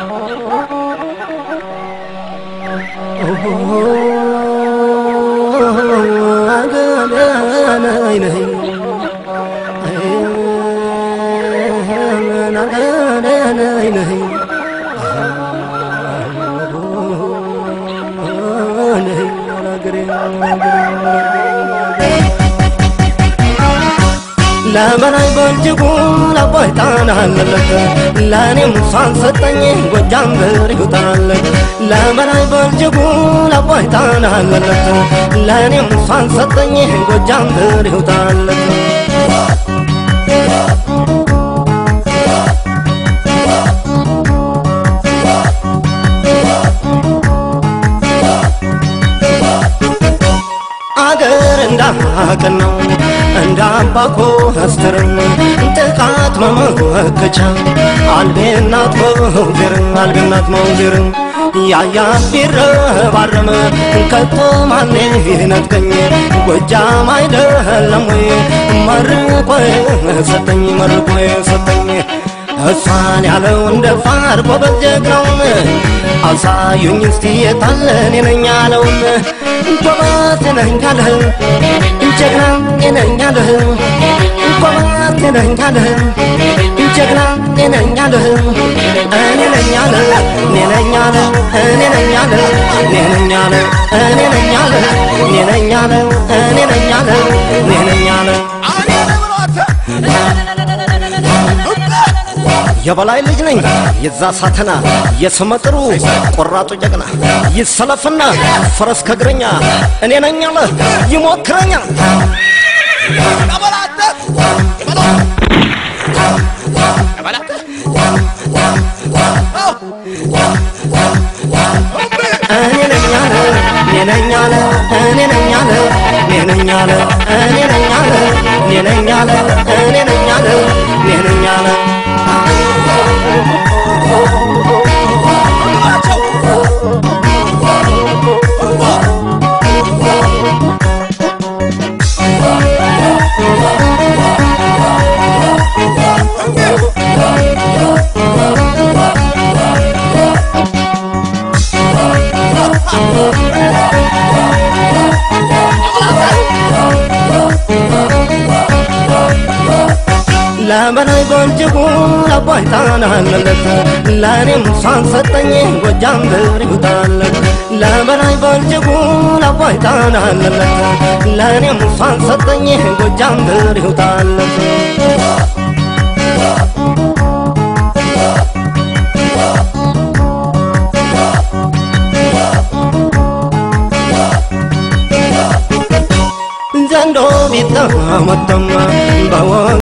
ለበላይ በእጅጉ ለአባይ ጣና አለለት ለእኔም እሷን ሰጠኝ ጎጃም ብር ይውጣለት ለበላይ በእጅጉ ለአባይ ጣና አለለት ለእኔም እሷን ሰጠኝ ጎጃም ብር ይውጣለት አገር እንዳቅን ነው እንደ አባኮ አስተርም ጥቃት መመከቻ አልቤናት መውዜር አልቤናት መውዜር ያያት ቢረባረም ከቶ ማኔ ይነጥቀኝ ጎጃም አይደለም ወይ መርቆ ሰጠኝ መርቆ ሰጠኝ እሷን ያለው እንደ ፋር ጎበዝ ጀግናውን አሳዩኝ እስቲ የታለ እኔ ነኝ ያለውን ጎበዝ ነኝ ያለህ ጀግና እኔ ነኝ ያለህ ጎበዝ ነኝ ያለህ ጀግና እኔ ነኝ ያለህ እኔ ነኝ ያለህ እኔ ነኝ ያለህ እኔ ነኝ ያለህ እኔ ነኝ ያለህ እኔ ነኝ ያለህ እኔ ነኝ ያለህ እኔ ነኝ ያለህ እኔ ነኝ ያለህ የበላይ ልጅ ነኝ የዛ ሳተና የስመጥሩ ቆራጡ ጀግና ይሰለፍና ፈረስ ከእግረኛ እኔ ነኝ አለ ይሞክረኛል እኔ ነኝ አለ እኔ ነኝ አለ እኔ ነኝ አለ እኔ ነኝ አለ እኔ ነኝ አለ እኔ ነኝ አለ እኔ ነኝ አለ እኔ ነኝ አለ ለበላይ በእጅጉ ለአባይ ጣና አለለት ለእኔም እሷን ሰጠኝ ጎጃም ብር ይውጣለት ለበላይ በእጅጉ ለአባይ ጣና አለለት ለእኔም እሷን ሰጠኝ ጎጃም ብር ይውጣለት ዘንዶ ቢጠመጠም በወ